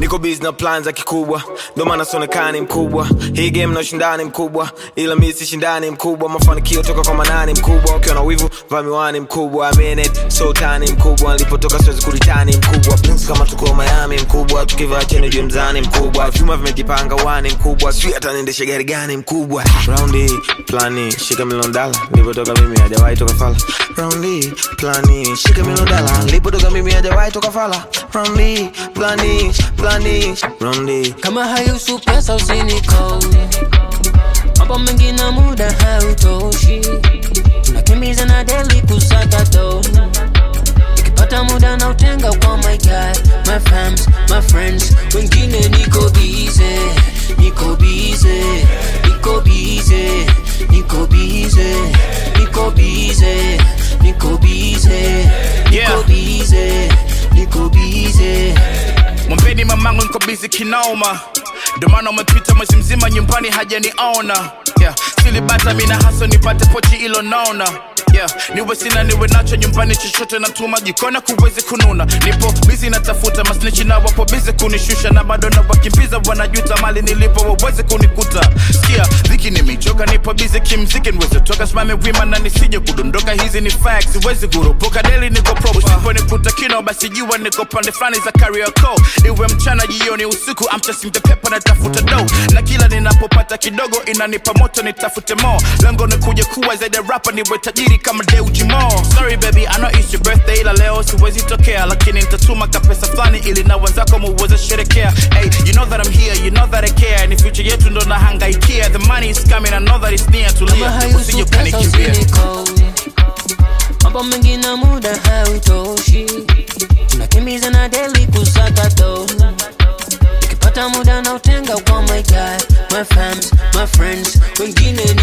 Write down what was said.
niko busy na plan za kikubwa ndo maana sionekani mkubwa hii game na ushindani mkubwa ila mi si shindani mkubwa mafanikio toka kwa manani mkubwa ukiwa na wivu vaa miwani mkubwa I mean it, so tani mkubwa nilipotoka siwezi kuritani mkubwa Prince kama tuko Miami mkubwa tukivaa cheni juu mzani mkubwa vyuma vimejipanga wani mkubwa sijui hata niendeshe gari gani mkubwa raundi plani shika milioni dala nilipotoka mimi hajawahi toka fala raundi plani shika milioni dala nilipotoka mimi hajawahi toka fala raundi plani plani raundi kama hayusu pesa usinikau mambo mengi na muda hautoshi tunakimbiza na deli kusaka do nikipata muda na utenga kwa my guy my fams my friends wengine niko bize niko bize niko bize niko bize niko bize niko bize niko Yeah. bize niko bize mwambeni mamangu niko bizi kinoma ndomana umepita mwezi mzima nyumbani hajaniona yeah. silibata mina haso nipate pochi ilo naona yeah. niwe sina niwe nacho nyumbani chochote natuma jikona kuwezi kununa nipo bizi natafuta masnichi na wapo bizi kunishusha na bado na wakimbiza wanajuta mali nilipo wawezi kunikuta sikia dhiki nimechoka nipo bizi kimziki niweze toka simame wima na nisije kudondoka hizi ni facts siwezi kurupuka deli niko proper usiponikuta kino basi jua niko pande fulani za kariako iwe mchana jioni usiku I'm chasing the paper natafuta do na kila ninapopata kidogo inanipa moto nitafute mo lengo ni kuja kuwa zaidi ya rapa niwe tajiri kama Deuji Mo sorry baby I know it's your birthday ila leo siwezi tokea lakini nitatuma kapesa fulani ili na wenzako muweze sherekea hey you know that I'm here you know that I care ni future yetu ndo nahangaikia the money is coming I know that it's near kama tulia usije hayusu pesa ukanikimbia usinikau mambo mengi na muda hautoshi tunakimbiza na deli kusaka do nikipata muda na utenga kwa my guy my fams my friends wengine